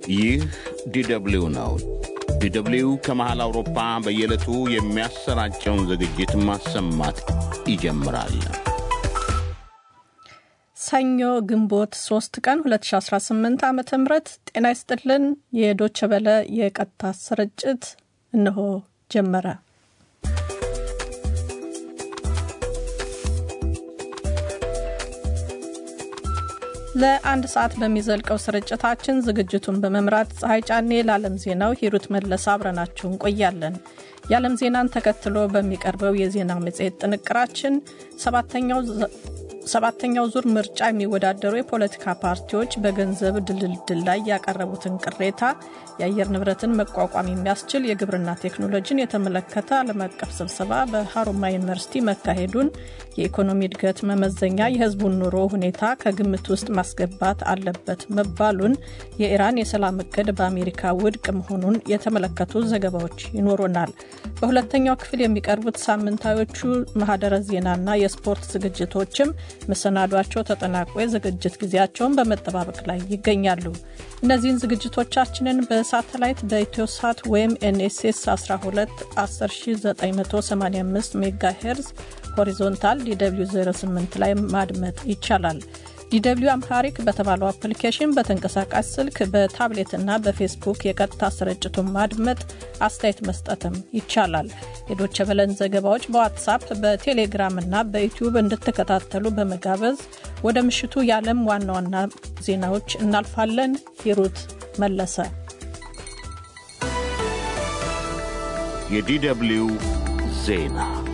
ይህ ዲደብሊው ነው። ዲደብሊው ከመሃል አውሮፓ በየዕለቱ የሚያሰራጨውን ዝግጅት ማሰማት ይጀምራል። ሰኞ ግንቦት 3 ቀን 2018 ዓ ም ጤና ይስጥልን። የዶቸ በለ የቀጥታ ስርጭት እነሆ ጀመረ። ለአንድ ሰዓት በሚዘልቀው ስርጭታችን ዝግጅቱን በመምራት ፀሐይ ጫኔ፣ ለዓለም ዜናው ሂሩት መለሰ አብረናችሁ እንቆያለን። የዓለም ዜናን ተከትሎ በሚቀርበው የዜና መጽሔት ጥንቅራችን ሰባተኛው ዙር ምርጫ የሚወዳደሩ የፖለቲካ ፓርቲዎች በገንዘብ ድልድል ላይ ያቀረቡትን ቅሬታ፣ የአየር ንብረትን መቋቋም የሚያስችል የግብርና ቴክኖሎጂን የተመለከተ ዓለም አቀፍ ስብሰባ በሀሮማ ዩኒቨርሲቲ መካሄዱን፣ የኢኮኖሚ እድገት መመዘኛ የሕዝቡን ኑሮ ሁኔታ ከግምት ውስጥ ማስገባት አለበት መባሉን፣ የኢራን የሰላም እቅድ በአሜሪካ ውድቅ መሆኑን የተመለከቱ ዘገባዎች ይኖሩናል። በሁለተኛው ክፍል የሚቀርቡት ሳምንታዮቹ ማህደረ ዜናና የስፖርት ዝግጅቶችም መሰናዷቸው ተጠናቆ የዝግጅት ጊዜያቸውን በመጠባበቅ ላይ ይገኛሉ። እነዚህን ዝግጅቶቻችንን በሳተላይት በኢትዮሳት ወይም ኤንኤስኤስ 12 10985 ሜጋ ሄርዝ ሆሪዞንታል ዲw 08 ላይ ማድመጥ ይቻላል። ዲw አምሃሪክ በተባለው አፕሊኬሽን በተንቀሳቃሽ ስልክ በታብሌትና በፌስቡክ የቀጥታ ስርጭቱን ማድመጥ አስተያየት መስጠትም ይቻላል። የዶቸ በለን ዘገባዎች በዋትሳፕ በቴሌግራም እና በዩቲዩብ እንድትከታተሉ በመጋበዝ ወደ ምሽቱ የዓለም ዋና ዋና ዜናዎች እናልፋለን። ሂሩት መለሰ። የዲደብሊው ዜና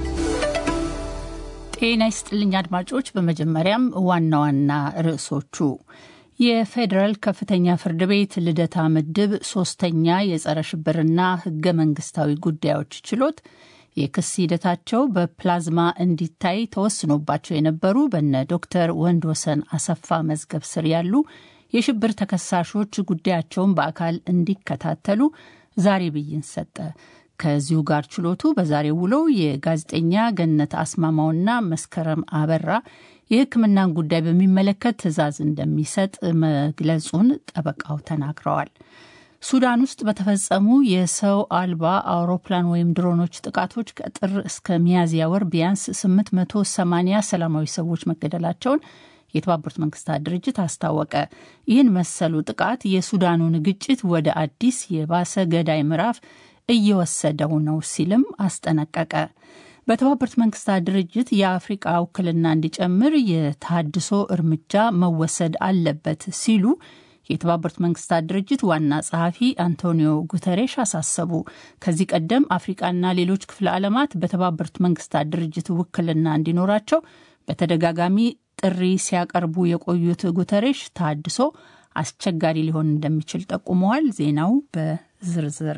ጤና ይስጥልኝ አድማጮች። በመጀመሪያም ዋና ዋና ርዕሶቹ የፌዴራል ከፍተኛ ፍርድ ቤት ልደታ ምድብ ሶስተኛ የጸረ ሽብርና ሕገ መንግስታዊ ጉዳዮች ችሎት የክስ ሂደታቸው በፕላዝማ እንዲታይ ተወስኖባቸው የነበሩ በነ ዶክተር ወንድወሰን አሰፋ መዝገብ ስር ያሉ የሽብር ተከሳሾች ጉዳያቸውን በአካል እንዲከታተሉ ዛሬ ብይን ሰጠ። ከዚሁ ጋር ችሎቱ በዛሬው ውለው የጋዜጠኛ ገነት አስማማውና መስከረም አበራ የሕክምናን ጉዳይ በሚመለከት ትዕዛዝ እንደሚሰጥ መግለጹን ጠበቃው ተናግረዋል። ሱዳን ውስጥ በተፈጸሙ የሰው አልባ አውሮፕላን ወይም ድሮኖች ጥቃቶች ከጥር እስከ ሚያዝያ ወር ቢያንስ 880 ሰላማዊ ሰዎች መገደላቸውን የተባበሩት መንግስታት ድርጅት አስታወቀ። ይህን መሰሉ ጥቃት የሱዳኑን ግጭት ወደ አዲስ የባሰ ገዳይ ምዕራፍ እየወሰደው ነው ሲልም አስጠነቀቀ። በተባበሩት መንግስታት ድርጅት የአፍሪቃ ውክልና እንዲጨምር የታድሶ እርምጃ መወሰድ አለበት ሲሉ የተባበሩት መንግስታት ድርጅት ዋና ጸሐፊ አንቶኒዮ ጉተሬሽ አሳሰቡ። ከዚህ ቀደም አፍሪቃና ሌሎች ክፍለ ዓለማት በተባበሩት መንግስታት ድርጅት ውክልና እንዲኖራቸው በተደጋጋሚ ጥሪ ሲያቀርቡ የቆዩት ጉተሬሽ ታድሶ አስቸጋሪ ሊሆን እንደሚችል ጠቁመዋል። ዜናው በዝርዝር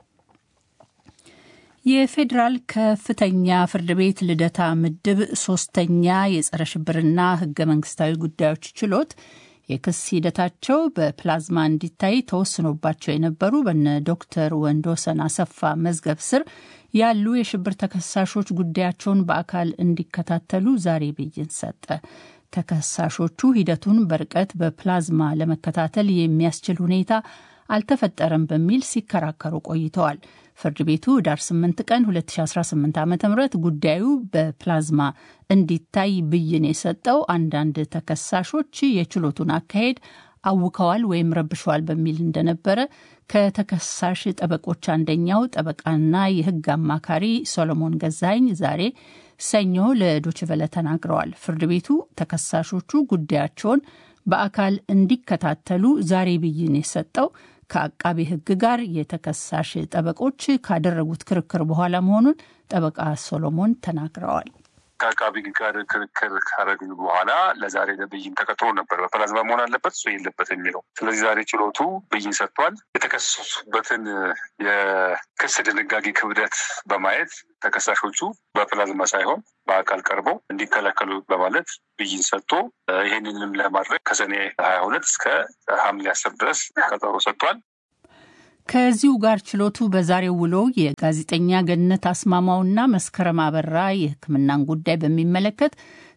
የፌዴራል ከፍተኛ ፍርድ ቤት ልደታ ምድብ ሶስተኛ የጸረ ሽብርና ህገ መንግስታዊ ጉዳዮች ችሎት የክስ ሂደታቸው በፕላዝማ እንዲታይ ተወስኖባቸው የነበሩ በነ ዶክተር ወንድወሰን አሰፋ መዝገብ ስር ያሉ የሽብር ተከሳሾች ጉዳያቸውን በአካል እንዲከታተሉ ዛሬ ብይን ሰጠ። ተከሳሾቹ ሂደቱን በርቀት በፕላዝማ ለመከታተል የሚያስችል ሁኔታ አልተፈጠረም በሚል ሲከራከሩ ቆይተዋል። ፍርድ ቤቱ ዳር 8 ቀን 2018 ዓ ም ጉዳዩ በፕላዝማ እንዲታይ ብይን የሰጠው አንዳንድ ተከሳሾች የችሎቱን አካሄድ አውከዋል ወይም ረብሸዋል በሚል እንደነበረ ከተከሳሽ ጠበቆች አንደኛው ጠበቃና የህግ አማካሪ ሶሎሞን ገዛኝ ዛሬ ሰኞ ለዶችቨለ ተናግረዋል። ፍርድ ቤቱ ተከሳሾቹ ጉዳያቸውን በአካል እንዲከታተሉ ዛሬ ብይን የሰጠው ከአቃቤ ሕግ ጋር የተከሳሽ ጠበቆች ካደረጉት ክርክር በኋላ መሆኑን ጠበቃ ሶሎሞን ተናግረዋል። ከአቃቢ ጋር ክርክር ካረግን በኋላ ለዛሬ ለብይን ተቀጥሮ ነበር። በፕላዝማ መሆን አለበት እሱ የለበት የሚለው። ስለዚህ ዛሬ ችሎቱ ብይን ሰጥቷል። የተከሰሱበትን የክስ ድንጋጌ ክብደት በማየት ተከሳሾቹ በፕላዝማ ሳይሆን በአካል ቀርበው እንዲከላከሉ በማለት ብይን ሰጥቶ ይህንንም ለማድረግ ከሰኔ ሀያ ሁለት እስከ ሐምሌ አስር ድረስ ቀጠሮ ሰጥቷል። ከዚሁ ጋር ችሎቱ በዛሬው ውሎ የጋዜጠኛ ገነት አስማማውና መስከረም አበራ የሕክምናን ጉዳይ በሚመለከት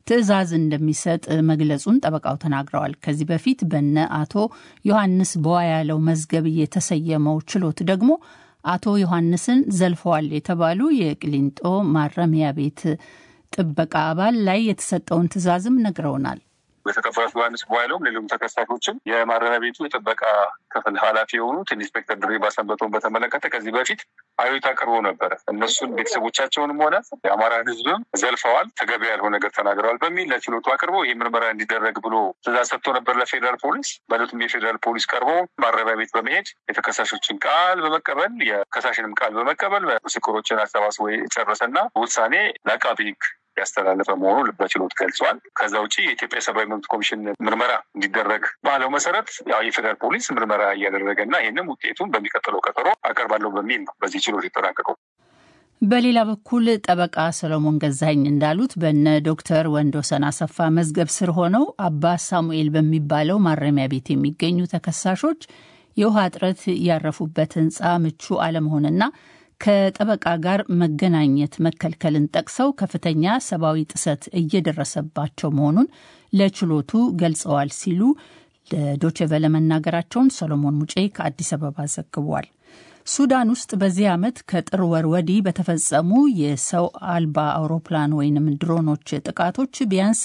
ትዕዛዝ እንደሚሰጥ መግለጹን ጠበቃው ተናግረዋል። ከዚህ በፊት በነ አቶ ዮሐንስ በዋያለው መዝገብ የተሰየመው ችሎት ደግሞ አቶ ዮሐንስን ዘልፈዋል የተባሉ የቅሊንጦ ማረሚያ ቤት ጥበቃ አባል ላይ የተሰጠውን ትዕዛዝም ነግረውናል። የተከፈሉት ዮሐንስ በኋላውም ሌሎም ተከሳሾችም የማረሚያ ቤቱ የጥበቃ ክፍል ኃላፊ የሆኑት ኢንስፔክተር ድሪባ ሰንበቶን በተመለከተ ከዚህ በፊት አቤቱታ አቅርቦ ነበረ። እነሱን ቤተሰቦቻቸውንም ሆነ የአማራን ሕዝብም ዘልፈዋል፣ ተገቢ ያልሆነ ነገር ተናግረዋል በሚል ለችሎቱ አቅርቦ ይህ ምርመራ እንዲደረግ ብሎ ትዕዛዝ ሰጥቶ ነበር ለፌዴራል ፖሊስ። በእለቱም የፌዴራል ፖሊስ ቀርቦ ማረሚያ ቤት በመሄድ የተከሳሾችን ቃል በመቀበል የከሳሽንም ቃል በመቀበል ምስክሮችን አሰባስቦ የጨረሰና ውሳኔ ለአቃቢ ሕግ ያስተላለፈ መሆኑ በችሎት ገልጿል። ከዛ ውጭ የኢትዮጵያ ሰብአዊ መብት ኮሚሽን ምርመራ እንዲደረግ ባለው መሰረት ያው የፌዴራል ፖሊስ ምርመራ እያደረገ እና ይህንም ውጤቱን በሚቀጥለው ቀጠሮ አቀርባለሁ በሚል ነው በዚህ ችሎት የተጠናቀቀው። በሌላ በኩል ጠበቃ ሰሎሞን ገዛኝ እንዳሉት በነ ዶክተር ወንዶሰን አሰፋ መዝገብ ስር ሆነው አባ ሳሙኤል በሚባለው ማረሚያ ቤት የሚገኙ ተከሳሾች የውሃ እጥረት ያረፉበት ሕንፃ ምቹ አለመሆንና ከጠበቃ ጋር መገናኘት መከልከልን ጠቅሰው ከፍተኛ ሰብአዊ ጥሰት እየደረሰባቸው መሆኑን ለችሎቱ ገልጸዋል ሲሉ ለዶቼቨለ መናገራቸውን ሰሎሞን ሙጬ ከአዲስ አበባ ዘግቧል። ሱዳን ውስጥ በዚህ ዓመት ከጥር ወር ወዲህ በተፈጸሙ የሰው አልባ አውሮፕላን ወይንም ድሮኖች ጥቃቶች ቢያንስ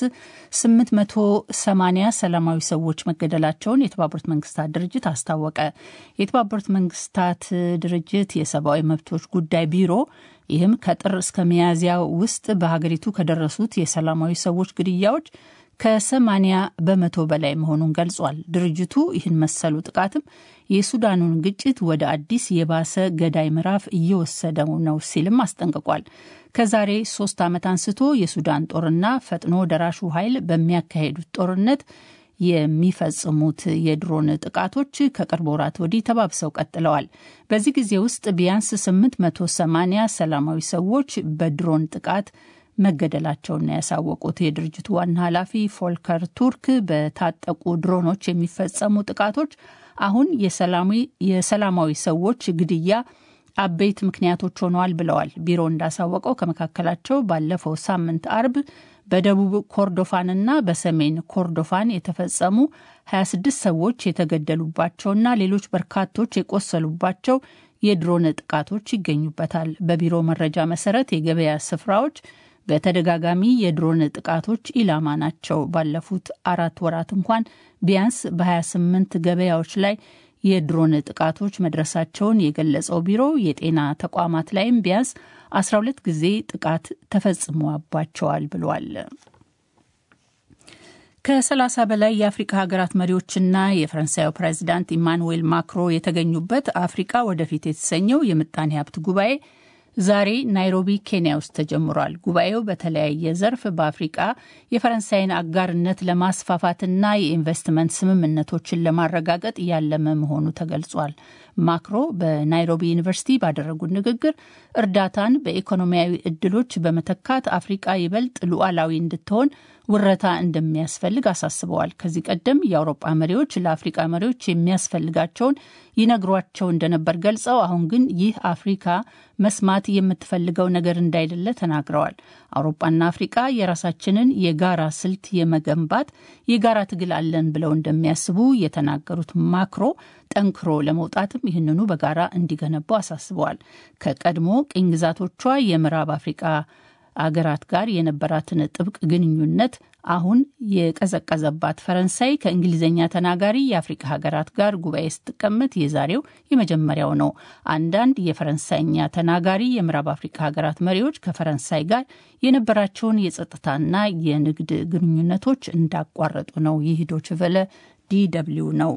880 ሰላማዊ ሰዎች መገደላቸውን የተባበሩት መንግስታት ድርጅት አስታወቀ። የተባበሩት መንግስታት ድርጅት የሰብአዊ መብቶች ጉዳይ ቢሮ ይህም ከጥር እስከ ሚያዝያ ውስጥ በሀገሪቱ ከደረሱት የሰላማዊ ሰዎች ግድያዎች ከሰማኒያ በመቶ በላይ መሆኑን ገልጿል። ድርጅቱ ይህን መሰሉ ጥቃትም የሱዳኑን ግጭት ወደ አዲስ የባሰ ገዳይ ምዕራፍ እየወሰደው ነው ሲልም አስጠንቅቋል። ከዛሬ ሶስት ዓመት አንስቶ የሱዳን ጦርና ፈጥኖ ደራሹ ኃይል በሚያካሄዱት ጦርነት የሚፈጽሙት የድሮን ጥቃቶች ከቅርብ ወራት ወዲህ ተባብሰው ቀጥለዋል። በዚህ ጊዜ ውስጥ ቢያንስ 880 ሰላማዊ ሰዎች በድሮን ጥቃት መገደላቸውን ያሳወቁት የድርጅቱ ዋና ኃላፊ ፎልከር ቱርክ በታጠቁ ድሮኖች የሚፈጸሙ ጥቃቶች አሁን የሰላማዊ ሰዎች ግድያ አበይት ምክንያቶች ሆነዋል ብለዋል። ቢሮ እንዳሳወቀው ከመካከላቸው ባለፈው ሳምንት አርብ በደቡብ ኮርዶፋንና በሰሜን ኮርዶፋን የተፈጸሙ 26 ሰዎች የተገደሉባቸውና ሌሎች በርካቶች የቆሰሉባቸው የድሮን ጥቃቶች ይገኙበታል። በቢሮ መረጃ መሰረት የገበያ ስፍራዎች በተደጋጋሚ የድሮን ጥቃቶች ኢላማ ናቸው። ባለፉት አራት ወራት እንኳን ቢያንስ በ28 ገበያዎች ላይ የድሮን ጥቃቶች መድረሳቸውን የገለጸው ቢሮ የጤና ተቋማት ላይም ቢያንስ 12 ጊዜ ጥቃት ተፈጽሞባቸዋል ብሏል። ከሰላሳ በላይ የአፍሪካ ሀገራት መሪዎችና የፈረንሳዩ ፕሬዚዳንት ኢማኑዌል ማክሮ የተገኙበት አፍሪካ ወደፊት የተሰኘው የምጣኔ ሀብት ጉባኤ ዛሬ ናይሮቢ ኬንያ ውስጥ ተጀምሯል። ጉባኤው በተለያየ ዘርፍ በአፍሪቃ የፈረንሳይን አጋርነት ለማስፋፋትና የኢንቨስትመንት ስምምነቶችን ለማረጋገጥ ያለመ መሆኑ ተገልጿል። ማክሮ በናይሮቢ ዩኒቨርሲቲ ባደረጉት ንግግር እርዳታን በኢኮኖሚያዊ እድሎች በመተካት አፍሪቃ ይበልጥ ሉዓላዊ እንድትሆን ውረታ እንደሚያስፈልግ አሳስበዋል። ከዚህ ቀደም የአውሮጳ መሪዎች ለአፍሪቃ መሪዎች የሚያስፈልጋቸውን ይነግሯቸው እንደነበር ገልጸው አሁን ግን ይህ አፍሪካ መስማት የምትፈልገው ነገር እንዳይደለ ተናግረዋል። አውሮፓና አፍሪቃ የራሳችንን የጋራ ስልት የመገንባት የጋራ ትግል አለን ብለው እንደሚያስቡ የተናገሩት ማክሮ ጠንክሮ ለመውጣትም ይህንኑ በጋራ እንዲገነቡ አሳስበዋል። ከቀድሞ ቅኝ ግዛቶቿ የምዕራብ አፍሪቃ አገራት ጋር የነበራትን ጥብቅ ግንኙነት አሁን የቀዘቀዘባት ፈረንሳይ ከእንግሊዝኛ ተናጋሪ የአፍሪካ ሀገራት ጋር ጉባኤ ስትቀመጥ የዛሬው የመጀመሪያው ነው። አንዳንድ የፈረንሳይኛ ተናጋሪ የምዕራብ አፍሪካ ሀገራት መሪዎች ከፈረንሳይ ጋር የነበራቸውን የጸጥታና የንግድ ግንኙነቶች እንዳቋረጡ ነው። ይህ ዶይቼ ቬለ ዲ ደብልዩ ነው።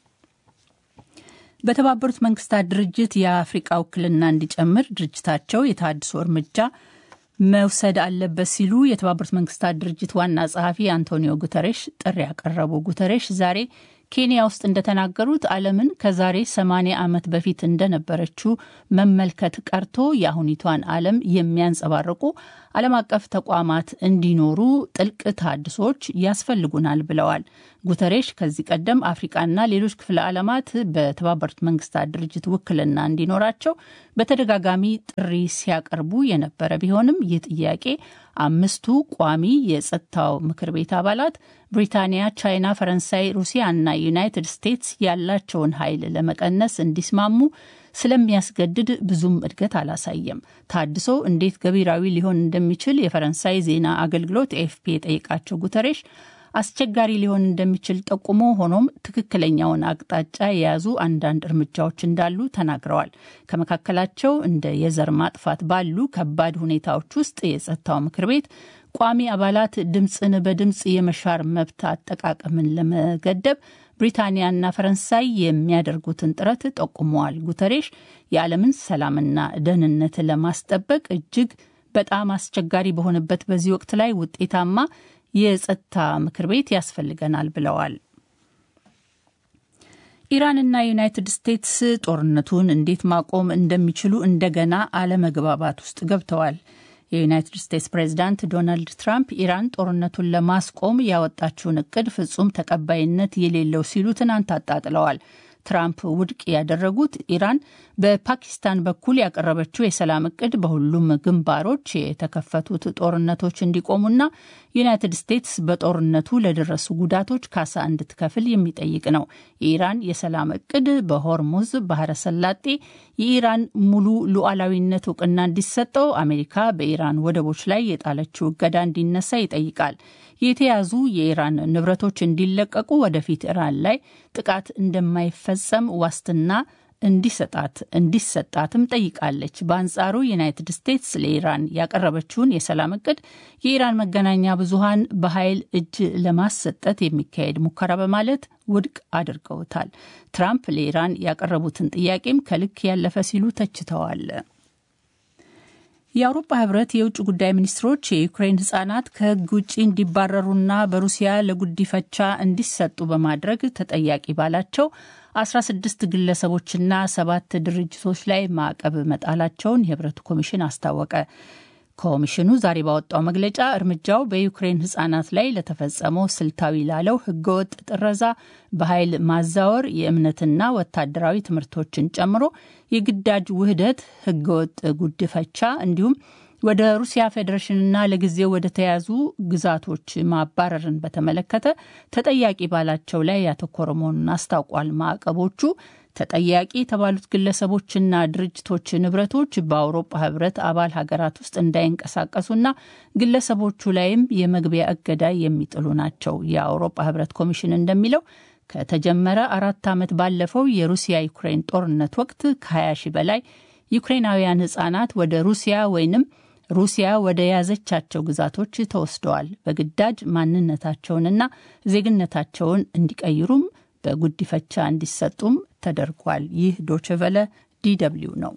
በተባበሩት መንግስታት ድርጅት የአፍሪቃ ውክልና እንዲጨምር ድርጅታቸው የተሃድሶ እርምጃ መውሰድ አለበት ሲሉ የተባበሩት መንግስታት ድርጅት ዋና ጸሐፊ አንቶኒዮ ጉተሬሽ ጥሪ ያቀረቡ። ጉተሬሽ ዛሬ ኬንያ ውስጥ እንደተናገሩት ዓለምን ከዛሬ 80 ዓመት በፊት እንደነበረችው መመልከት ቀርቶ የአሁኒቷን ዓለም የሚያንጸባርቁ ዓለም አቀፍ ተቋማት እንዲኖሩ ጥልቅ ተሃድሶች ያስፈልጉናል ብለዋል። ጉተሬሽ ከዚህ ቀደም አፍሪቃና ሌሎች ክፍለ ዓለማት በተባበሩት መንግስታት ድርጅት ውክልና እንዲኖራቸው በተደጋጋሚ ጥሪ ሲያቀርቡ የነበረ ቢሆንም ይህ ጥያቄ አምስቱ ቋሚ የጸጥታው ምክር ቤት አባላት ብሪታንያ፣ ቻይና፣ ፈረንሳይ፣ ሩሲያ እና ዩናይትድ ስቴትስ ያላቸውን ኃይል ለመቀነስ እንዲስማሙ ስለሚያስገድድ ብዙም እድገት አላሳየም። ታድሶ እንዴት ገቢራዊ ሊሆን እንደሚችል የፈረንሳይ ዜና አገልግሎት ኤፍፒ የጠየቃቸው ጉተሬሽ አስቸጋሪ ሊሆን እንደሚችል ጠቁሞ ሆኖም ትክክለኛውን አቅጣጫ የያዙ አንዳንድ እርምጃዎች እንዳሉ ተናግረዋል። ከመካከላቸው እንደ የዘር ማጥፋት ባሉ ከባድ ሁኔታዎች ውስጥ የጸጥታው ምክር ቤት ቋሚ አባላት ድምፅን በድምፅ የመሻር መብት አጠቃቀምን ለመገደብ ብሪታንያና ፈረንሳይ የሚያደርጉትን ጥረት ጠቁመዋል። ጉተሬሽ የዓለምን ሰላምና ደህንነት ለማስጠበቅ እጅግ በጣም አስቸጋሪ በሆነበት በዚህ ወቅት ላይ ውጤታማ የጸጥታ ምክር ቤት ያስፈልገናል ብለዋል። ኢራንና ዩናይትድ ስቴትስ ጦርነቱን እንዴት ማቆም እንደሚችሉ እንደገና አለመግባባት ውስጥ ገብተዋል። የዩናይትድ ስቴትስ ፕሬዚዳንት ዶናልድ ትራምፕ ኢራን ጦርነቱን ለማስቆም ያወጣችውን እቅድ ፍጹም ተቀባይነት የሌለው ሲሉ ትናንት አጣጥለዋል። ትራምፕ ውድቅ ያደረጉት ኢራን በፓኪስታን በኩል ያቀረበችው የሰላም እቅድ በሁሉም ግንባሮች የተከፈቱት ጦርነቶች እንዲቆሙና ዩናይትድ ስቴትስ በጦርነቱ ለደረሱ ጉዳቶች ካሳ እንድትከፍል የሚጠይቅ ነው። የኢራን የሰላም እቅድ በሆርሙዝ ባህረ ሰላጤ የኢራን ሙሉ ሉዓላዊነት እውቅና እንዲሰጠው፣ አሜሪካ በኢራን ወደቦች ላይ የጣለችው እገዳ እንዲነሳ ይጠይቃል። የተያዙ የኢራን ንብረቶች እንዲለቀቁ፣ ወደፊት ኢራን ላይ ጥቃት እንደማይፈጸም ዋስትና እንዲሰጣት እንዲሰጣትም ጠይቃለች። በአንጻሩ ዩናይትድ ስቴትስ ለኢራን ያቀረበችውን የሰላም እቅድ የኢራን መገናኛ ብዙሃን በኃይል እጅ ለማሰጠት የሚካሄድ ሙከራ በማለት ውድቅ አድርገውታል። ትራምፕ ለኢራን ያቀረቡትን ጥያቄም ከልክ ያለፈ ሲሉ ተችተዋል። የአውሮፓ ህብረት የውጭ ጉዳይ ሚኒስትሮች የዩክሬን ህጻናት ከህግ ውጭ እንዲባረሩና በሩሲያ ለጉዲፈቻ እንዲሰጡ በማድረግ ተጠያቂ ባላቸው 16 ግለሰቦችና ሰባት ድርጅቶች ላይ ማዕቀብ መጣላቸውን የህብረቱ ኮሚሽን አስታወቀ። ኮሚሽኑ ዛሬ ባወጣው መግለጫ እርምጃው በዩክሬን ህጻናት ላይ ለተፈጸመው ስልታዊ ላለው ህገወጥ ጥረዛ፣ በኃይል ማዛወር፣ የእምነትና ወታደራዊ ትምህርቶችን ጨምሮ የግዳጅ ውህደት፣ ህገወጥ ጉድፈቻ እንዲሁም ወደ ሩሲያ ፌዴሬሽንና ለጊዜው ወደ ተያዙ ግዛቶች ማባረርን በተመለከተ ተጠያቂ ባላቸው ላይ ያተኮረ መሆኑን አስታውቋል። ማዕቀቦቹ ተጠያቂ የተባሉት ግለሰቦችና ድርጅቶች ንብረቶች በአውሮፓ ህብረት አባል ሀገራት ውስጥ እንዳይንቀሳቀሱና ግለሰቦቹ ላይም የመግቢያ እገዳ የሚጥሉ ናቸው። የአውሮፓ ህብረት ኮሚሽን እንደሚለው ከተጀመረ አራት ዓመት ባለፈው የሩሲያ ዩክሬን ጦርነት ወቅት ከ20 ሺህ በላይ ዩክሬናውያን ህጻናት ወደ ሩሲያ ወይንም ሩሲያ ወደ ያዘቻቸው ግዛቶች ተወስደዋል። በግዳጅ ማንነታቸውንና ዜግነታቸውን እንዲቀይሩም በጉዲፈቻ እንዲሰጡም ተደርጓል። ይህ ዶችቨለ ዲደብሊው ነው።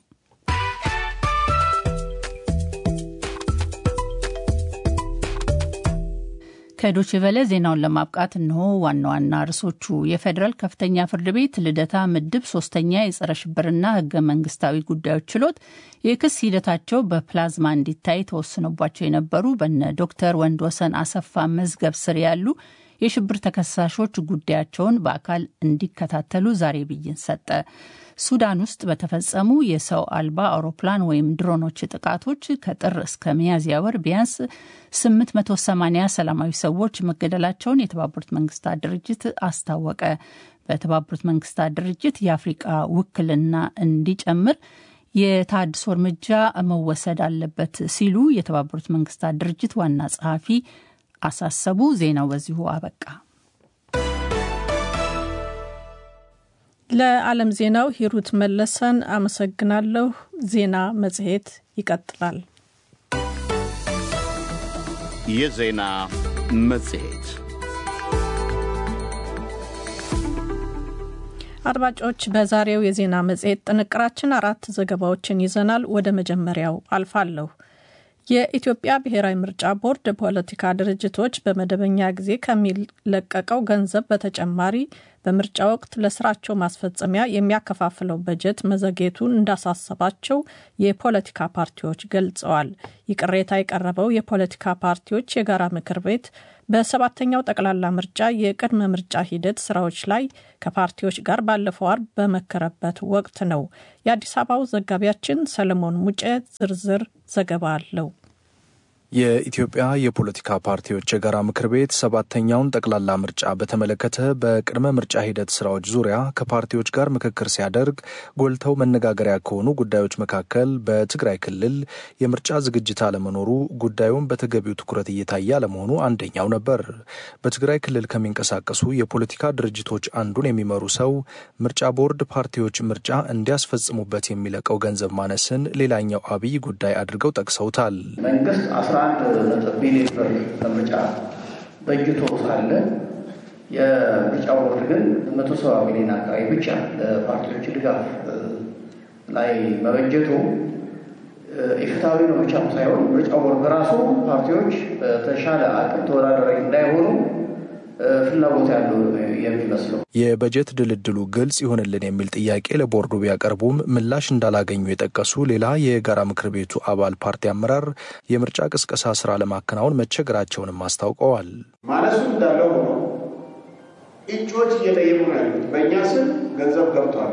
ከዶችቨለ ዜናውን ለማብቃት እንሆ ዋና ዋና ርዕሶቹ። የፌዴራል ከፍተኛ ፍርድ ቤት ልደታ ምድብ ሶስተኛ የጸረ ሽብርና ህገ መንግስታዊ ጉዳዮች ችሎት የክስ ሂደታቸው በፕላዝማ እንዲታይ ተወስኖባቸው የነበሩ በነ ዶክተር ወንድወሰን አሰፋ መዝገብ ስር ያሉ የሽብር ተከሳሾች ጉዳያቸውን በአካል እንዲከታተሉ ዛሬ ብይን ሰጠ። ሱዳን ውስጥ በተፈጸሙ የሰው አልባ አውሮፕላን ወይም ድሮኖች ጥቃቶች ከጥር እስከ ሚያዝያ ወር ቢያንስ 880 ሰላማዊ ሰዎች መገደላቸውን የተባበሩት መንግስታት ድርጅት አስታወቀ። በተባበሩት መንግስታት ድርጅት የአፍሪቃ ውክልና እንዲጨምር የታድሶ እርምጃ መወሰድ አለበት ሲሉ የተባበሩት መንግስታት ድርጅት ዋና ጸሐፊ አሳሰቡ። ዜናው በዚሁ አበቃ። ለዓለም ዜናው ሂሩት መለሰን አመሰግናለሁ። ዜና መጽሔት ይቀጥላል። የዜና መጽሔት አድማጮች፣ በዛሬው የዜና መጽሔት ጥንቅራችን አራት ዘገባዎችን ይዘናል። ወደ መጀመሪያው አልፋለሁ። የኢትዮጵያ ብሔራዊ ምርጫ ቦርድ ፖለቲካ ድርጅቶች በመደበኛ ጊዜ ከሚለቀቀው ገንዘብ በተጨማሪ በምርጫ ወቅት ለስራቸው ማስፈጸሚያ የሚያከፋፍለው በጀት መዘግየቱን እንዳሳሰባቸው የፖለቲካ ፓርቲዎች ገልጸዋል። ይህ ቅሬታ የቀረበው የፖለቲካ ፓርቲዎች የጋራ ምክር ቤት በሰባተኛው ጠቅላላ ምርጫ የቅድመ ምርጫ ሂደት ስራዎች ላይ ከፓርቲዎች ጋር ባለፈው አርብ በመከረበት ወቅት ነው። የአዲስ አበባው ዘጋቢያችን ሰለሞን ሙጬ ዝርዝር ዘገባ አለው። የኢትዮጵያ የፖለቲካ ፓርቲዎች የጋራ ምክር ቤት ሰባተኛውን ጠቅላላ ምርጫ በተመለከተ በቅድመ ምርጫ ሂደት ስራዎች ዙሪያ ከፓርቲዎች ጋር ምክክር ሲያደርግ ጎልተው መነጋገሪያ ከሆኑ ጉዳዮች መካከል በትግራይ ክልል የምርጫ ዝግጅት አለመኖሩ፣ ጉዳዩም በተገቢው ትኩረት እየታየ አለመሆኑ አንደኛው ነበር። በትግራይ ክልል ከሚንቀሳቀሱ የፖለቲካ ድርጅቶች አንዱን የሚመሩ ሰው ምርጫ ቦርድ ፓርቲዎች ምርጫ እንዲያስፈጽሙበት የሚለቀው ገንዘብ ማነስን ሌላኛው አብይ ጉዳይ አድርገው ጠቅሰውታል። አንድ ነጥብ ቢሊዮን ብር ለምርጫ በጅቶ ሳለ የምርጫ ቦርድ ግን መቶ ሰባ ሚሊዮን አካባቢ ብቻ ለፓርቲዎች ድጋፍ ላይ መበጀቱ ኢፍትሐዊ ነው ብቻም ሳይሆን ምርጫ ቦርድ በራሱ ፓርቲዎች በተሻለ አቅም ተወዳዳሪ እንዳይሆኑ ፍላጎት ያለው የሚመስለው የበጀት ድልድሉ ግልጽ ይሆንልን የሚል ጥያቄ ለቦርዱ ቢያቀርቡም ምላሽ እንዳላገኙ የጠቀሱ ሌላ የጋራ ምክር ቤቱ አባል ፓርቲ አመራር የምርጫ ቅስቀሳ ስራ ለማከናወን መቸገራቸውንም አስታውቀዋል። ማለሱ እንዳለው ሆኖ እጩዎች እየጠየቁ ነው ያሉት። በእኛ ስም ገንዘብ ገብቷል፣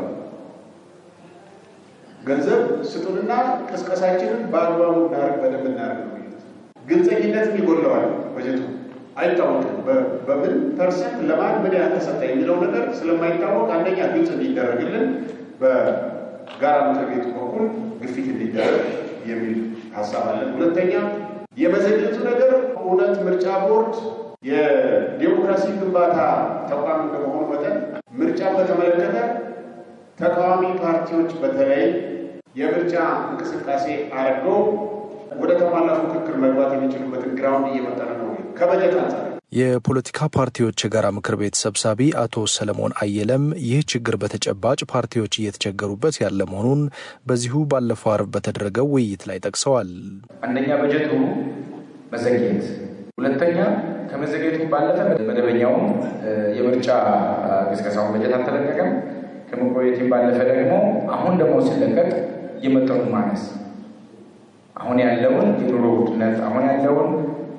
ገንዘብ ስጡንና ቅስቀሳችንን በአግባቡ እናደርግ በደንብ እናደርግ ነው። ግልጸኝነት ይጎለዋል በጀቱ አይታወቅም። በምን ፐርሰንት ለማን ምን ያህል ተሰጠ የሚለው ነገር ስለማይታወቅ አንደኛ ግልጽ እንዲደረግልን በጋራ ምክር ቤቱ በኩል ግፊት እንዲደረግ የሚል ሀሳብ አለን። ሁለተኛ የመዘግየቱ ነገር እውነት ምርጫ ቦርድ የዴሞክራሲ ግንባታ ተቋም እንደመሆኑ መጠን ምርጫ በተመለከተ ተቃዋሚ ፓርቲዎች በተለይ የምርጫ እንቅስቃሴ አድርገው ወደ ተሟላ ፉክክር መግባት የሚችሉበትን ግራውንድ እየመጠነ ነው ከበጀት አንጻር። የፖለቲካ ፓርቲዎች የጋራ ምክር ቤት ሰብሳቢ አቶ ሰለሞን አየለም ይህ ችግር በተጨባጭ ፓርቲዎች እየተቸገሩበት ያለ መሆኑን በዚሁ ባለፈው አርብ በተደረገው ውይይት ላይ ጠቅሰዋል። አንደኛ በጀቱ መዘግየት፣ ሁለተኛ ከመዘግየቱ ባለፈ መደበኛውም የምርጫ ቅስቀሳውን በጀት አልተለቀቀም። ከመቆየትም ባለፈ ደግሞ አሁን ደግሞ ሲለቀቅ የመጠኑ ማነስ አሁን ያለውን የኑሮ ውድነት አሁን ያለውን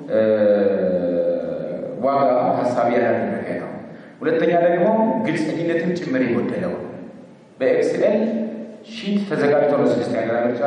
ዋጋ ሀሳቢ ያደረገ ነው። ሁለተኛ ደግሞ ግልጸኝነትን ጭምር የጎደለው በኤክስኤል ሺት ተዘጋጅቶ ነው ስድስት ያገራ ምርጫ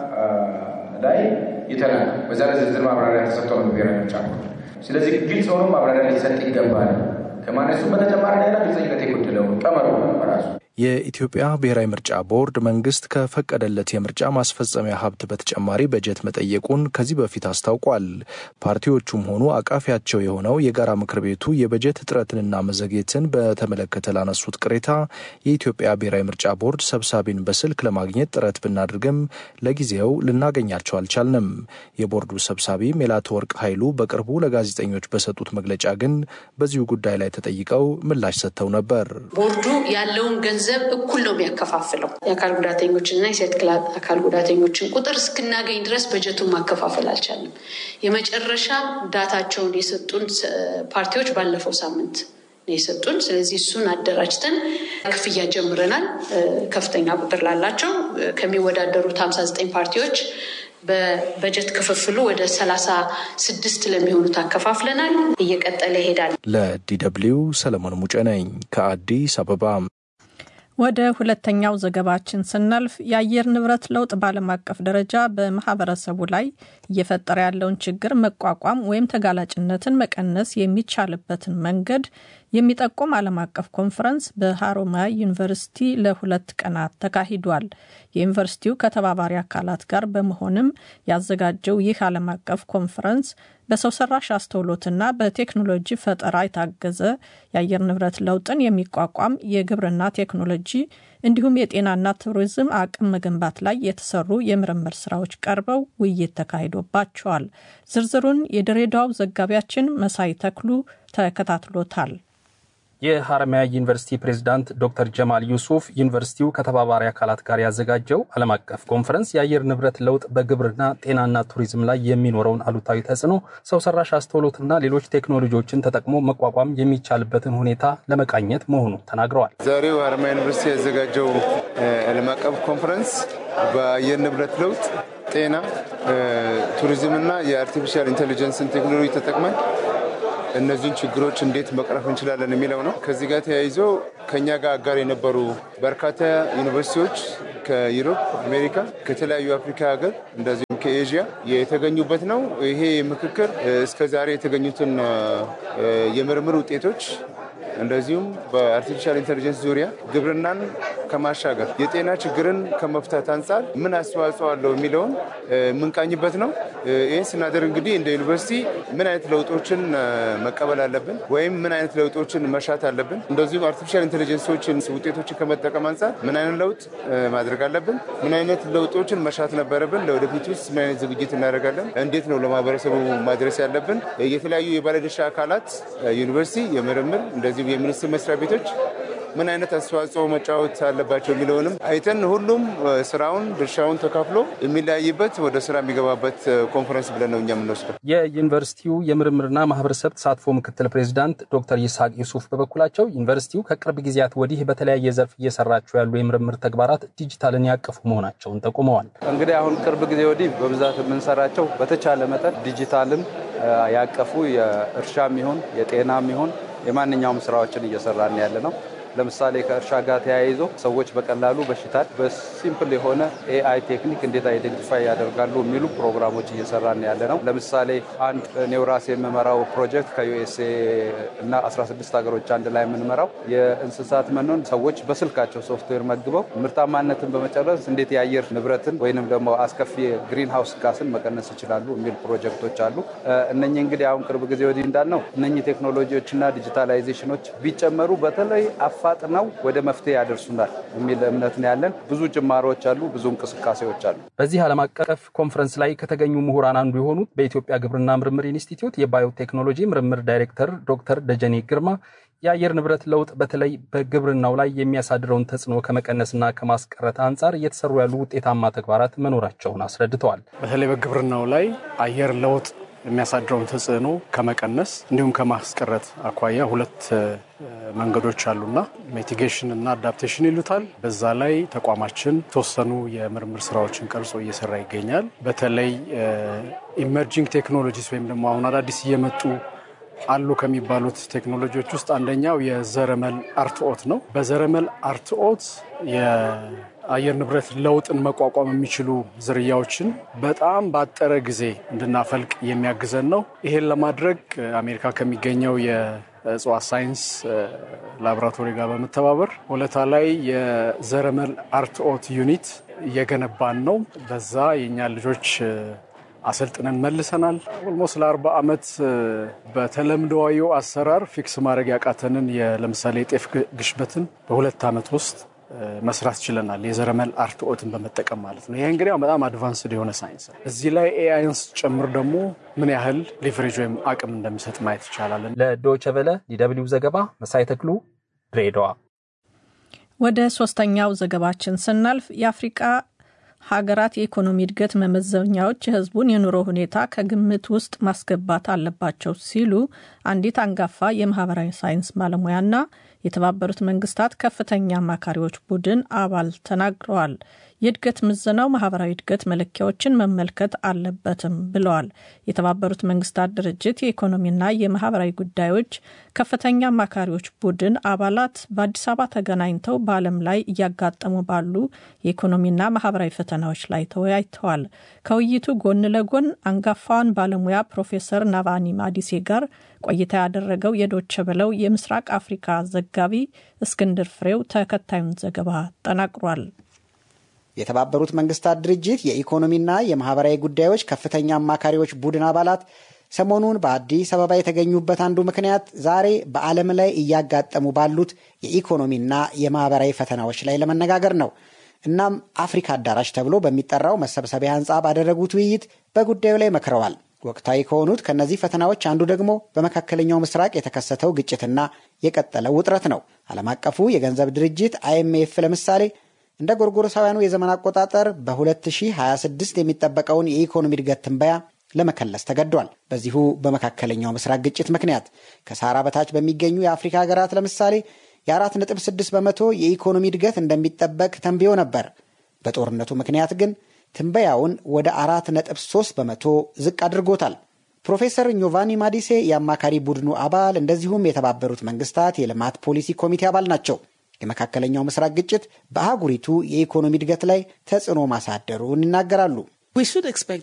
ላይ የተላከ በዛ ላይ ዝርዝር ማብራሪያ ተሰጥቶ ነው ብሔራዊ ምርጫ። ስለዚህ ግልጽ ሆኖ ማብራሪያ ሊሰጥ ይገባል። ከማነሱ በተጨማሪ ሌላ ግልጸኝነት የጎደለው ቀመሩ በራሱ የኢትዮጵያ ብሔራዊ ምርጫ ቦርድ መንግስት ከፈቀደለት የምርጫ ማስፈጸሚያ ሀብት በተጨማሪ በጀት መጠየቁን ከዚህ በፊት አስታውቋል። ፓርቲዎቹም ሆኑ አቃፊያቸው የሆነው የጋራ ምክር ቤቱ የበጀት እጥረትንና መዘግየትን በተመለከተ ላነሱት ቅሬታ የኢትዮጵያ ብሔራዊ ምርጫ ቦርድ ሰብሳቢን በስልክ ለማግኘት ጥረት ብናደርግም ለጊዜው ልናገኛቸው አልቻልንም። የቦርዱ ሰብሳቢ ሜላትወርቅ ኃይሉ በቅርቡ ለጋዜጠኞች በሰጡት መግለጫ ግን በዚሁ ጉዳይ ላይ ተጠይቀው ምላሽ ሰጥተው ነበር። ቦርዱ ያለውን ገንዘብ እኩል ነው የሚያከፋፍለው። የአካል ጉዳተኞችንና የሴት አካል ጉዳተኞችን ቁጥር እስክናገኝ ድረስ በጀቱን ማከፋፈል አልቻለም። የመጨረሻ ዳታቸውን የሰጡን ፓርቲዎች ባለፈው ሳምንት ነው የሰጡን። ስለዚህ እሱን አደራጅተን ክፍያ ጀምረናል። ከፍተኛ ቁጥር ላላቸው ከሚወዳደሩት ሀምሳ ዘጠኝ ፓርቲዎች በበጀት ክፍፍሉ ወደ ሰላሳ ስድስት ለሚሆኑት አከፋፍለናል። እየቀጠለ ይሄዳል። ለዲደብሊው ሰለሞን ሙጬ ነኝ ከአዲስ አበባ። ወደ ሁለተኛው ዘገባችን ስናልፍ የአየር ንብረት ለውጥ በዓለም አቀፍ ደረጃ በማህበረሰቡ ላይ እየፈጠረ ያለውን ችግር መቋቋም ወይም ተጋላጭነትን መቀነስ የሚቻልበትን መንገድ የሚጠቁም ዓለም አቀፍ ኮንፈረንስ በሀሮማያ ዩኒቨርሲቲ ለሁለት ቀናት ተካሂዷል። የዩኒቨርሲቲው ከተባባሪ አካላት ጋር በመሆንም ያዘጋጀው ይህ ዓለም አቀፍ ኮንፈረንስ በሰው ሰራሽ አስተውሎትና በቴክኖሎጂ ፈጠራ የታገዘ የአየር ንብረት ለውጥን የሚቋቋም የግብርና ቴክኖሎጂ እንዲሁም የጤናና ቱሪዝም አቅም መገንባት ላይ የተሰሩ የምርምር ስራዎች ቀርበው ውይይት ተካሂዶባቸዋል። ዝርዝሩን የድሬዳዋው ዘጋቢያችን መሳይ ተክሉ ተከታትሎታል። የሀረማያ ዩኒቨርሲቲ ፕሬዝዳንት ዶክተር ጀማል ዩሱፍ ዩኒቨርሲቲው ከተባባሪ አካላት ጋር ያዘጋጀው ዓለም አቀፍ ኮንፈረንስ የአየር ንብረት ለውጥ በግብርና ጤናና ቱሪዝም ላይ የሚኖረውን አሉታዊ ተጽዕኖ፣ ሰው ሰራሽ አስተውሎትና ሌሎች ቴክኖሎጂዎችን ተጠቅሞ መቋቋም የሚቻልበትን ሁኔታ ለመቃኘት መሆኑ ተናግረዋል። ዛሬው ሀረማያ ዩኒቨርሲቲ ያዘጋጀው ዓለም አቀፍ ኮንፈረንስ በአየር ንብረት ለውጥ ጤና፣ ቱሪዝምና የአርቲፊሻል ኢንቴሊጀንስን ቴክኖሎጂ ተጠቅመን እነዚህን ችግሮች እንዴት መቅረፍ እንችላለን የሚለው ነው። ከዚህ ጋር ተያይዞ ከኛ ጋር አጋር የነበሩ በርካታ ዩኒቨርሲቲዎች ከዩሮፕ፣ አሜሪካ፣ ከተለያዩ አፍሪካ ሀገር እንደዚሁም ከኤዥያ የተገኙበት ነው። ይሄ ምክክር እስከዛሬ የተገኙትን የምርምር ውጤቶች እንደዚሁም በአርቲፊሻል ኢንቴሊጀንስ ዙሪያ ግብርናን ከማሻገር የጤና ችግርን ከመፍታት አንጻር ምን አስተዋጽኦ አለው የሚለውን የምንቃኝበት ነው። ይህን ስናደርግ እንግዲህ እንደ ዩኒቨርሲቲ ምን አይነት ለውጦችን መቀበል አለብን ወይም ምን አይነት ለውጦችን መሻት አለብን፣ እንደዚሁም አርቲፊሻል ኢንቴሊጀንሶችን ውጤቶችን ከመጠቀም አንጻር ምን አይነት ለውጥ ማድረግ አለብን፣ ምን አይነት ለውጦችን መሻት ነበረብን፣ ለወደፊት ውስጥ ምን አይነት ዝግጅት እናደርጋለን፣ እንዴት ነው ለማህበረሰቡ ማድረስ ያለብን፣ የተለያዩ የባለድርሻ አካላት ዩኒቨርሲቲ፣ የምርምር እንደዚሁም የሚኒስቴር መስሪያ ቤቶች ምን አይነት አስተዋጽኦ መጫወት አለባቸው የሚለውንም አይተን ሁሉም ስራውን ድርሻውን ተካፍሎ የሚለያይበት ወደ ስራ የሚገባበት ኮንፈረንስ ብለን ነው እኛ የምንወስደው። የዩኒቨርሲቲው የምርምርና ማህበረሰብ ተሳትፎ ምክትል ፕሬዚዳንት ዶክተር ይስሐቅ ዩሱፍ በበኩላቸው ዩኒቨርሲቲው ከቅርብ ጊዜያት ወዲህ በተለያየ ዘርፍ እየሰራቸው ያሉ የምርምር ተግባራት ዲጂታልን ያቀፉ መሆናቸውን ጠቁመዋል። እንግዲህ አሁን ቅርብ ጊዜ ወዲህ በብዛት የምንሰራቸው በተቻለ መጠን ዲጂታልን ያቀፉ የእርሻም ይሁን የጤናም ይሁን የማንኛውም ስራዎችን እየሰራን ያለ ነው። ለምሳሌ ከእርሻ ጋር ተያይዞ ሰዎች በቀላሉ በሽታን በሲምፕል የሆነ ኤአይ ቴክኒክ እንዴት አይደንቲፋይ ያደርጋሉ የሚሉ ፕሮግራሞች እየሰራን ያለ ነው። ለምሳሌ አንድ ኔውራስ የምመራው ፕሮጀክት ከዩኤስኤ እና 16 ሀገሮች አንድ ላይ የምንመራው የእንስሳት መኖን ሰዎች በስልካቸው ሶፍትዌር መግበው ምርታማነትን በመጨረስ እንዴት የአየር ንብረትን ወይንም ደግሞ አስከፊ ግሪን ሃውስ ጋስን መቀነስ ይችላሉ የሚል ፕሮጀክቶች አሉ። እነኚህ እንግዲህ አሁን ቅርብ ጊዜ ወዲህ እንዳልነው እነኚህ ቴክኖሎጂዎችና ዲጂታላይዜሽኖች ቢጨመሩ በተለይ አፋጥነው ወደ መፍትሄ ያደርሱናል የሚል እምነት ነው ያለን። ብዙ ጅማሮዎች አሉ፣ ብዙ እንቅስቃሴዎች አሉ። በዚህ ዓለም አቀፍ ኮንፈረንስ ላይ ከተገኙ ምሁራን አንዱ የሆኑት በኢትዮጵያ ግብርና ምርምር ኢንስቲትዩት የባዮቴክኖሎጂ ምርምር ዳይሬክተር ዶክተር ደጀኔ ግርማ የአየር ንብረት ለውጥ በተለይ በግብርናው ላይ የሚያሳድረውን ተጽዕኖ ከመቀነስና ከማስቀረት አንጻር እየተሰሩ ያሉ ውጤታማ ተግባራት መኖራቸውን አስረድተዋል። በተለይ በግብርናው ላይ አየር ለውጥ የሚያሳድረውን ተጽዕኖ ከመቀነስ እንዲሁም ከማስቀረት አኳያ ሁለት መንገዶች አሉና ሚቲጌሽን እና አዳፕቴሽን ይሉታል። በዛ ላይ ተቋማችን የተወሰኑ የምርምር ስራዎችን ቀርጾ እየሰራ ይገኛል። በተለይ ኢመርጂንግ ቴክኖሎጂስ ወይም ደግሞ አሁን አዳዲስ እየመጡ አሉ ከሚባሉት ቴክኖሎጂዎች ውስጥ አንደኛው የዘረመል አርትኦት ነው። በዘረመል አርትኦት የአየር ንብረት ለውጥን መቋቋም የሚችሉ ዝርያዎችን በጣም ባጠረ ጊዜ እንድናፈልቅ የሚያግዘን ነው። ይሄን ለማድረግ አሜሪካ ከሚገኘው የእጽዋት ሳይንስ ላቦራቶሪ ጋር በመተባበር ሆለታ ላይ የዘረመል አርትኦት ዩኒት እየገነባን ነው። በዛ የእኛ ልጆች አሰልጥነን መልሰናል። ኦልሞስት ለአርባ ዓመት በተለምዶዊ አሰራር ፊክስ ማድረግ ያቃተንን ለምሳሌ የጤፍ ግሽበትን በሁለት ዓመት ውስጥ መስራት ችለናል። የዘረመል አርትኦትን በመጠቀም ማለት ነው። ይሄ እንግዲህ በጣም አድቫንስድ የሆነ ሳይንስ ነው። እዚህ ላይ ኤአይንስ ጨምር ደግሞ ምን ያህል ሊቨሬጅ ወይም አቅም እንደሚሰጥ ማየት ይቻላል። ለዶይቼ ቬለ ዲደብሊው ዘገባ መሳይ ተክሉ ድሬዳዋ። ወደ ሶስተኛው ዘገባችን ስናልፍ የአፍሪቃ ሀገራት የኢኮኖሚ እድገት መመዘኛዎች የሕዝቡን የኑሮ ሁኔታ ከግምት ውስጥ ማስገባት አለባቸው ሲሉ አንዲት አንጋፋ የማህበራዊ ሳይንስ ባለሙያና የተባበሩት መንግስታት ከፍተኛ አማካሪዎች ቡድን አባል ተናግረዋል። የእድገት ምዘናው ማህበራዊ እድገት መለኪያዎችን መመልከት አለበትም ብለዋል። የተባበሩት መንግስታት ድርጅት የኢኮኖሚና የማህበራዊ ጉዳዮች ከፍተኛ አማካሪዎች ቡድን አባላት በአዲስ አበባ ተገናኝተው በዓለም ላይ እያጋጠሙ ባሉ የኢኮኖሚና ማህበራዊ ፈተናዎች ላይ ተወያይተዋል። ከውይይቱ ጎን ለጎን አንጋፋዋን ባለሙያ ፕሮፌሰር ናቫኒ ማዲሴ ጋር ቆይታ ያደረገው የዶቸ ብለው የምስራቅ አፍሪካ ዘጋቢ እስክንድር ፍሬው ተከታዩን ዘገባ ጠናቅሯል። የተባበሩት መንግስታት ድርጅት የኢኮኖሚና የማህበራዊ ጉዳዮች ከፍተኛ አማካሪዎች ቡድን አባላት ሰሞኑን በአዲስ አበባ የተገኙበት አንዱ ምክንያት ዛሬ በዓለም ላይ እያጋጠሙ ባሉት የኢኮኖሚና የማህበራዊ ፈተናዎች ላይ ለመነጋገር ነው። እናም አፍሪካ አዳራሽ ተብሎ በሚጠራው መሰብሰቢያ ህንፃ ባደረጉት ውይይት በጉዳዩ ላይ መክረዋል። ወቅታዊ ከሆኑት ከእነዚህ ፈተናዎች አንዱ ደግሞ በመካከለኛው ምስራቅ የተከሰተው ግጭትና የቀጠለው ውጥረት ነው። ዓለም አቀፉ የገንዘብ ድርጅት አይኤምኤፍ ለምሳሌ እንደ ጎርጎሮሳውያኑ የዘመን አቆጣጠር በ2026 የሚጠበቀውን የኢኮኖሚ እድገት ትንበያ ለመከለስ ተገዷል። በዚሁ በመካከለኛው ምስራቅ ግጭት ምክንያት ከሳራ በታች በሚገኙ የአፍሪካ ሀገራት ለምሳሌ የ4.6 በመቶ የኢኮኖሚ እድገት እንደሚጠበቅ ተንብዮ ነበር። በጦርነቱ ምክንያት ግን ትንበያውን ወደ 4.3 በመቶ ዝቅ አድርጎታል። ፕሮፌሰር ኞቫኒ ማዲሴ የአማካሪ ቡድኑ አባል እንደዚሁም የተባበሩት መንግስታት የልማት ፖሊሲ ኮሚቴ አባል ናቸው። የመካከለኛው ምስራቅ ግጭት በአህጉሪቱ የኢኮኖሚ እድገት ላይ ተጽዕኖ ማሳደሩን ይናገራሉ።